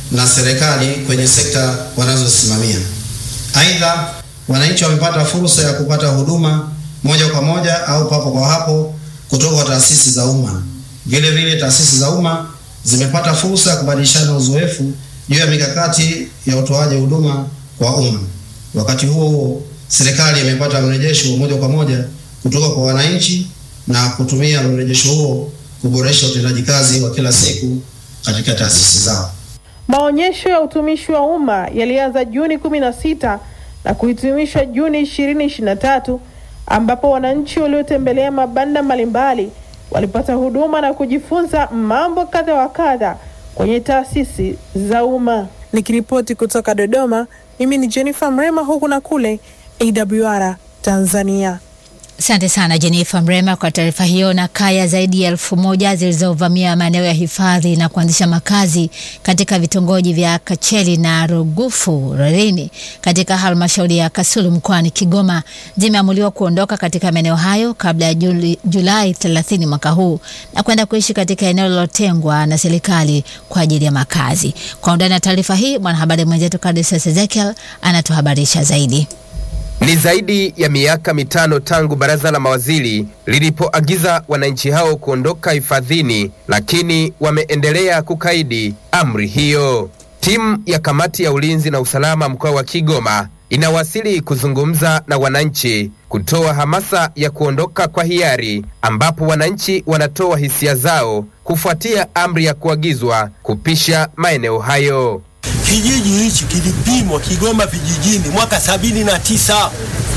na serikali kwenye sekta wanazosimamia. Aidha, wananchi wamepata fursa ya kupata huduma moja kwa moja au papo kwa hapo kutoka kwa taasisi za umma. Vile vile taasisi za umma zimepata fursa ya kubadilishana uzoefu juu ya mikakati ya utoaji huduma kwa umma. Wakati huo huo, serikali imepata mrejesho moja kwa moja kutoka kwa wananchi na kutumia mrejesho huo kuboresha utendaji kazi wa kila siku katika taasisi zao. Maonyesho ya utumishi wa umma yalianza Juni 16 na kuhitimishwa Juni 2023 ambapo wananchi waliotembelea mabanda mbalimbali walipata huduma na kujifunza mambo kadha wa kadha kwenye taasisi za umma. Nikiripoti kutoka Dodoma, mimi ni Jennifer Mrema, huku na kule AWR Tanzania. Asante sana Jennifer Mrema kwa taarifa hiyo. Na kaya zaidi ya elfu moja zilizovamia maeneo ya hifadhi na kuanzisha makazi katika vitongoji vya Kacheli na Rugufu Rarini katika halmashauri ya Kasulu mkoani Kigoma zimeamuliwa kuondoka katika maeneo hayo kabla ya Juli, Julai 30 mwaka huu na kwenda kuishi katika eneo lililotengwa na serikali kwa ajili ya makazi. Kwa undani na taarifa hii, mwanahabari mwenzetu Kadisius Ezekiel anatuhabarisha zaidi. Ni zaidi ya miaka mitano tangu baraza la mawaziri lilipoagiza wananchi hao kuondoka hifadhini, lakini wameendelea kukaidi amri hiyo. Timu ya kamati ya ulinzi na usalama mkoa wa Kigoma inawasili kuzungumza na wananchi kutoa hamasa ya kuondoka kwa hiari, ambapo wananchi wanatoa hisia zao kufuatia amri ya kuagizwa kupisha maeneo hayo. Kijiji hichi kilipimwa Kigoma vijijini mwaka sabini na tisa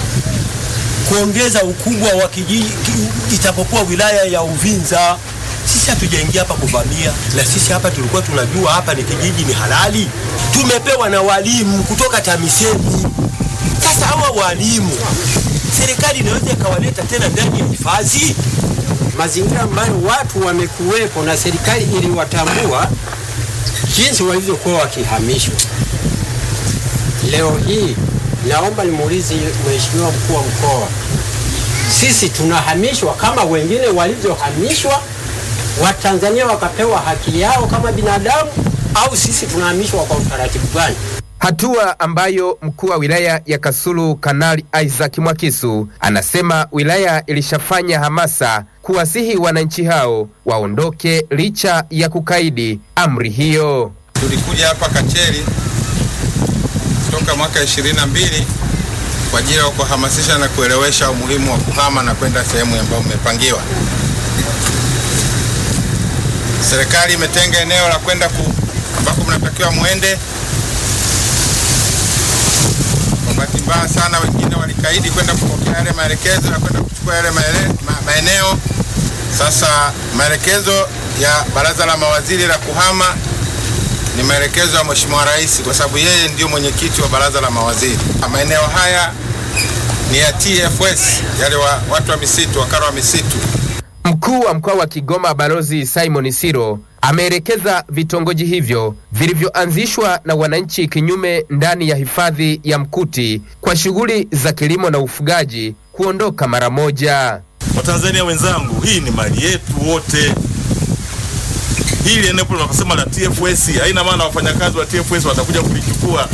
kuongeza ukubwa wa kijiji itapokuwa wilaya ya Uvinza. Sisi hatujaingia hapa kuvamia, na sisi hapa tulikuwa tunajua hapa ni kijiji ni halali. Tumepewa na walimu kutoka TAMISEMI. Sasa hawa walimu serikali inaweza ikawaleta tena ndani ya hifadhi? Mazingira ambayo watu wamekuwepo na serikali iliwatambua jinsi walivyokuwa wakihamishwa. Leo hii naomba nimuulize Mheshimiwa mkuu wa mkoa, sisi tunahamishwa kama wengine walivyohamishwa, Watanzania wakapewa haki yao kama binadamu, au sisi tunahamishwa kwa utaratibu gani? Hatua ambayo mkuu wa wilaya ya Kasulu Kanali Isaac Mwakisu anasema wilaya ilishafanya hamasa kuwasihi wananchi hao waondoke licha ya kukaidi amri hiyo. Tulikuja hapa Kacheli toka mwaka ishirini na mbili kwa ajili ya kuhamasisha na kuelewesha umuhimu wa kuhama na kwenda sehemu ambayo mmepangiwa. Serikali imetenga eneo la kwenda ku ambako mnatakiwa muende. Kwa bahati mbaya sana, wengine walikaidi kwenda kupokea yale maelekezo na kwenda kuchukua yale maele, ma, maeneo. Sasa maelekezo ya baraza la mawaziri la kuhama ni maelekezo ya Mheshimiwa Rais kwa sababu yeye ndio mwenyekiti wa baraza la mawaziri. Maeneo haya ni ya TFS, yale wa, watu wa misitu, wakala wa misitu. Mkuu wa mkoa wa Kigoma Balozi Simon Siro ameelekeza vitongoji hivyo vilivyoanzishwa na wananchi kinyume ndani ya hifadhi ya Mkuti kwa shughuli za kilimo na ufugaji kuondoka mara moja. Watanzania wenzangu, hii ni mali yetu wote. Hili eneo tunakosema la TFS haina maana wafanyakazi wa TFS watakuja kulichukua,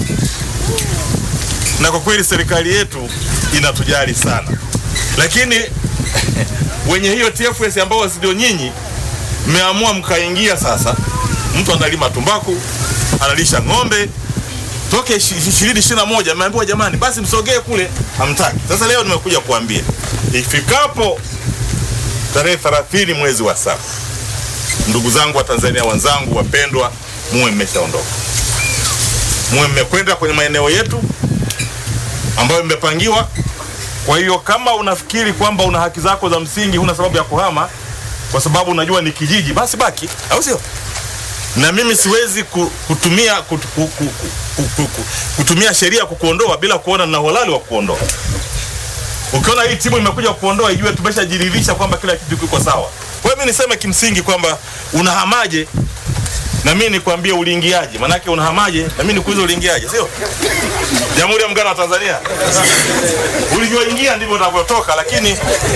na kwa kweli serikali yetu inatujali sana, lakini wenye hiyo TFS ambao ndio nyinyi mmeamua mkaingia sasa. Mtu analima tumbaku, analisha ng'ombe toke ishirini ishirini na moja ameambiwa jamani, basi msogee kule, hamtaki. Sasa leo nimekuja kuambia ifikapo tarehe 30 mwezi wa saba, ndugu zangu wa Tanzania wenzangu wapendwa, muwe mmeshaondoka, muwe mmekwenda kwenye maeneo yetu ambayo mmepangiwa. Kwa hiyo kama unafikiri kwamba una haki zako za msingi, huna sababu ya kuhama kwa sababu unajua ni kijiji, basi baki, au sio? Na mimi siwezi kutumia kut, kutumia sheria kukuondoa bila kuona na uhalali wa kuondoa. Ukiona hii timu imekuja kuondoa, ijue tumeshajiridhisha kwamba kila kitu kiko sawa. Kwa hiyo mimi niseme kimsingi kwamba unahamaje na mimi nikwambie uliingiaje, manake unahamaje na mimi nikuulize uliingiaje, sio? Jamhuri ya Muungano wa Tanzania, ulivyoingia ndivyo unavyotoka, lakini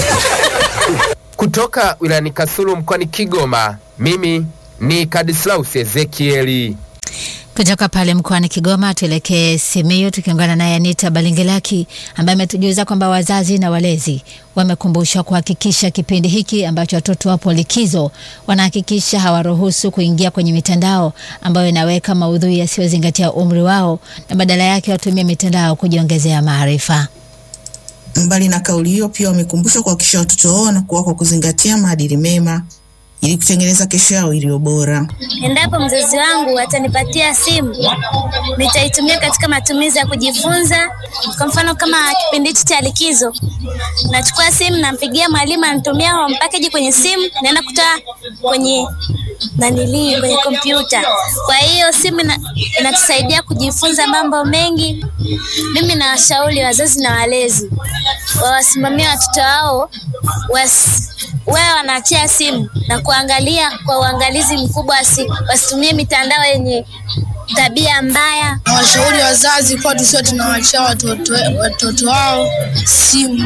Kutoka wilayani Kasulu mkoani Kigoma, mimi ni Kadislaus Ezekieli. Kutoka pale mkoani Kigoma tuelekee Simiyu tukiungana naye Anita Balingilaki ambaye ametujuza kwamba wazazi na walezi wamekumbushwa kuhakikisha kipindi hiki ambacho watoto wapo likizo, wanahakikisha hawaruhusu kuingia kwenye mitandao ambayo inaweka maudhui yasiyozingatia umri wao na badala yake watumie mitandao kujiongezea maarifa. Mbali na kauli hiyo, pia wamekumbushwa kuhakikisha watoto wao wanakuwa kwa kuzingatia maadili mema ili kutengeneza kesho yao iliyo bora. Endapo mzazi wangu atanipatia simu, nitaitumia katika matumizi ya kujifunza. Kwa mfano, kama kipindi hichi cha likizo, nachukua simu, nampigia mwalimu, anatumia home package kwenye simu, naenda kutoa kwenye nanilii kwenye kompyuta. Kwa hiyo simu ina- inatusaidia kujifunza mambo mengi. Mimi nawashauri wazazi na walezi wawasimamie watoto wao wasi wawe wanaachia simu na kuangalia kwa uangalizi mkubwa, wasi, wasitumie mitandao yenye tabia mbaya. na washauri wazazi kuwa tusiwe tunawachia watoto, watoto wao simu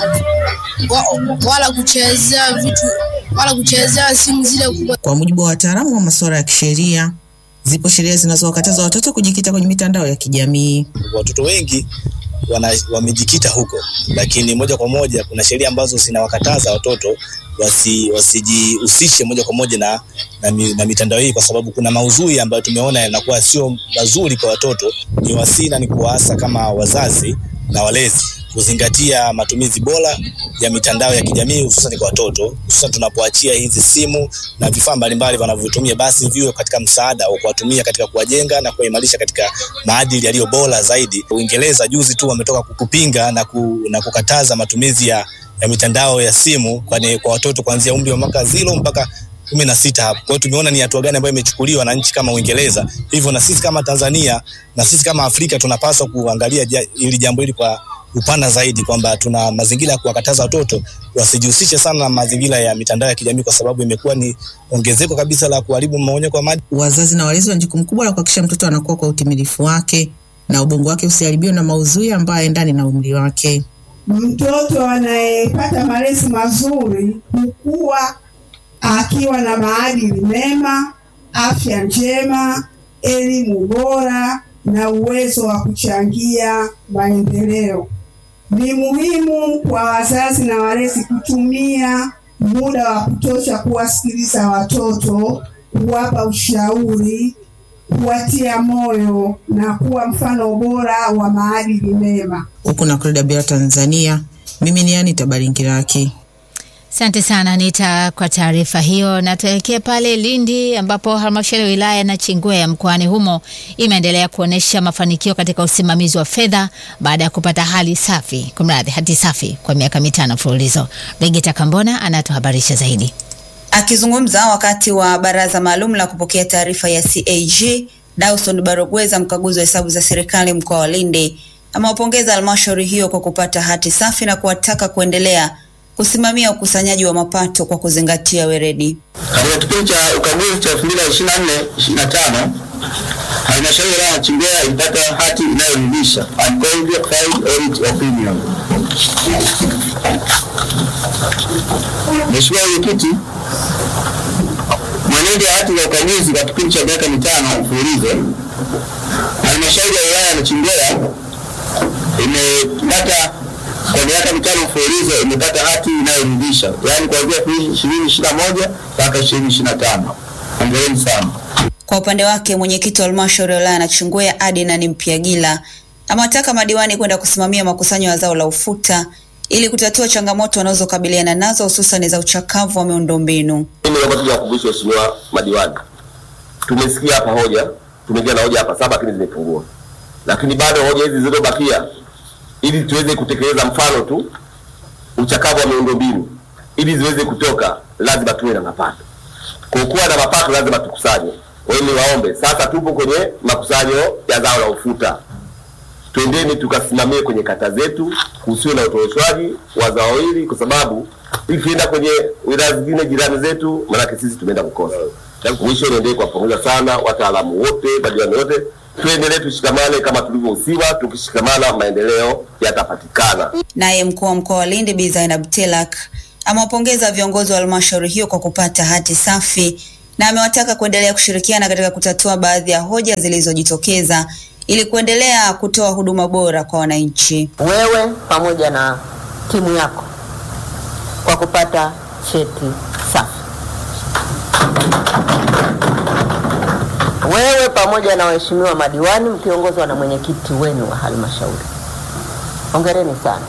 wa, wala kuchezea vitu wala kuchezea simu zile kubwa. Kwa mujibu wa wataalamu wa masuala ya kisheria, zipo sheria zinazowakataza watoto kujikita kwenye mitandao ya kijamii. watoto wengi wana, wamejikita huko, lakini moja kwa moja kuna sheria ambazo zinawakataza watoto wasi, wasijihusishe moja kwa moja na, na, mi- na mitandao hii, kwa sababu kuna maudhui ambayo tumeona yanakuwa sio mazuri kwa watoto. Ni wasii na ni kuwaasa kama wazazi na walezi kuzingatia matumizi bora ya mitandao ya kijamii hususan kwa watoto, hususan tunapoachia hizi simu na vifaa mbalimbali wanavyotumia, basi viwe katika msaada wa kuwatumia katika kuwajenga na kuwaimarisha katika maadili yaliyo bora zaidi. Uingereza juzi tu wametoka kupinga na, ku, na kukataza matumizi ya, ya mitandao ya simu kwani kwa watoto kuanzia umri wa mwaka zero mpaka kumi na sita hapo. Kwa hiyo tumeona ni hatua gani ambayo imechukuliwa na nchi kama Uingereza. Hivyo na sisi kama Tanzania na sisi kama Afrika tunapaswa kuangalia ja- hili jambo hili kwa upana zaidi, kwamba tuna mazingira ya kuwakataza watoto wasijihusishe sana na mazingira ya mitandao ya kijamii, kwa sababu imekuwa ni ongezeko kabisa la kuharibu mmomonyoko wa maadili. Wazazi na walezi wana jukumu kubwa la kuhakikisha mtoto anakuwa kwa utimilifu wake na ubongo wake usiharibiwe na maudhui ambayo haendani na umri wake. Mtoto anayepata malezi mazuri hukua akiwa na maadili mema, afya njema, elimu bora na uwezo wa kuchangia maendeleo. Ni muhimu kwa wazazi na walezi kutumia muda wa kutosha kuwasikiliza watoto, kuwapa ushauri, kuwatia moyo na kuwa mfano bora wa maadili mema. Huku na Kreda Bia Tanzania, mimi ni Anita Baringiraki. Asante sana Anita kwa taarifa hiyo, na tuelekee pale Lindi ambapo halmashauri ya wilaya na Chingwea mkoani humo imeendelea kuonyesha mafanikio katika usimamizi wa fedha baada ya kupata hali safi, kumradhi, hati safi kwa miaka mitano mfululizo. Brigita Kambona anatuhabarisha zaidi. Akizungumza wakati wa baraza maalum la kupokea taarifa ya CAG, Dawson Barogweza, mkaguzi wa hesabu za serikali mkoa wa Lindi, amewapongeza halmashauri hiyo kwa kupata hati safi na kuwataka kuendelea kusimamia ukusanyaji wa mapato kwa kuzingatia weledi. Katika kipindi cha ukaguzi cha 2024 25 halmashauri ya wilaya ya Chingwea ilipata hati inayoridhisha unqualified audit opinion. Mheshimiwa Mwenyekiti, mwenendo wa hati za ukaguzi kwa kipindi cha miaka mitano mfululizo, halmashauri ya wilaya ya Chingwea imepata kwa miaka mitano mfululizo imepata hati inayoridhisha, yaani kuanzia ishirini ishirini na moja mpaka ishirini ishirini na tano. Hongereni sana. Kwa upande wake mwenyekiti wa halmashauri ya wilaya ya Nachingwea Adnan Mpiagila amewataka madiwani kwenda kusimamia makusanyo ya zao la ufuta ili kutatua changamoto wanazokabiliana nazo hususan za uchakavu wa miundombinu. Mimi naomba tu niwakumbushe waheshimiwa madiwani, tumesikia hapa hoja, tumeingia na hoja hapa saba, lakini zimepungua, lakini bado hoja hizi zilizobakia, ili tuweze kutekeleza mfano tu uchakavu wa miundombinu, ili ziweze kutoka, lazima tuwe na mapato. Kwa kuwa na mapato, lazima tukusanye. Kwa hiyo niwaombe sasa, tupo kwenye makusanyo ya zao la ufuta, twendeni tukasimamie kwenye kata zetu, kusiwe na utoroshaji wa zao hili, kwa sababu ikienda kwenye wilaya zingine jirani zetu, maanake sisi tumeenda kukosa. Mwisho, niendelee kuwapongeza sana wataalamu wote, madiwani wote, tuendelee tushikamane kama tulivyohusiwa. Tukishikamana maendeleo yatapatikana. Naye mkuu wa mkoa wa Lindi Bi Zainab Telak amewapongeza viongozi wa halmashauri hiyo kwa kupata hati safi na amewataka kuendelea kushirikiana katika kutatua baadhi ya hoja zilizojitokeza ili kuendelea kutoa huduma bora kwa wananchi. wewe pamoja na timu yako kwa kupata cheti safi. Wewe pamoja na waheshimiwa madiwani mkiongozwa na mwenyekiti wenu wa halmashauri, hongereni sana.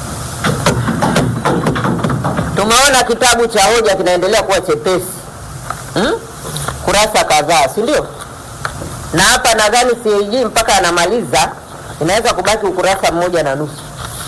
Tumeona kitabu cha hoja kinaendelea kuwa chepesi hmm? kurasa kadhaa, si ndio? Na hapa nadhani CAG mpaka anamaliza inaweza kubaki ukurasa mmoja na nusu.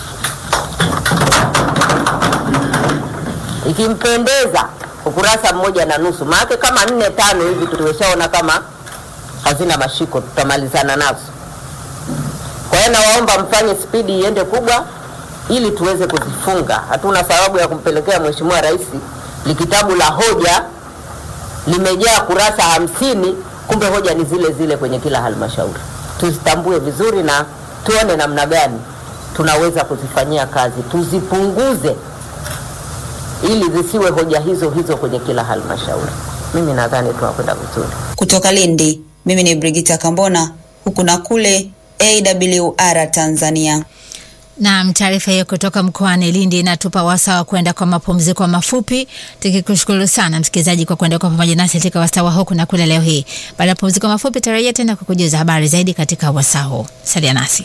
Ikimpendeza ukurasa mmoja na nusu, maana kama nne tano hivi tumeshaona kama hazina mashiko, tutamalizana nazo. Kwa hiyo nawaomba mfanye spidi iende kubwa ili tuweze kuzifunga. Hatuna sababu ya kumpelekea Mheshimiwa Rais likitabu la hoja limejaa kurasa hamsini, kumbe hoja ni zile zile kwenye kila halmashauri. Tuzitambue vizuri na tuone namna gani tunaweza kuzifanyia kazi, tuzipunguze ili zisiwe hoja hizo hizo kwenye kila halmashauri. Mimi nadhani tunakwenda vizuri. Kutoka Lindi, mimi ni Brigita Kambona, huku na kule AWR Tanzania. Naam, taarifa hiyo kutoka mkoani Lindi inatupa wasaa wa kwenda kwa mapumziko mafupi, tukikushukuru sana msikilizaji kwa kuenda kwa pamoja nasi katika wasaa wa huku na kule leo hii. Baada ya mapumziko mafupi, tarajia tena kukujuza habari zaidi katika wasaa huu. Salia nasi.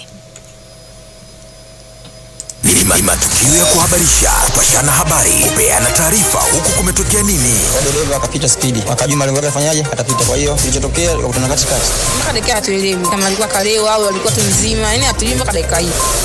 Ni ma- matukio ya kuhabarisha, kupashana habari, kupeana taarifa, huku kumetokea nini. dereva akapita spidi, akajua malengo yake afanyaje, atapita. Kwa hiyo kilichotokea ikakutana katikati. mpaka dakika hatuelewi kama alikuwa kalewa au alikuwa tu mzima, yani hatujui mpaka dakika hii.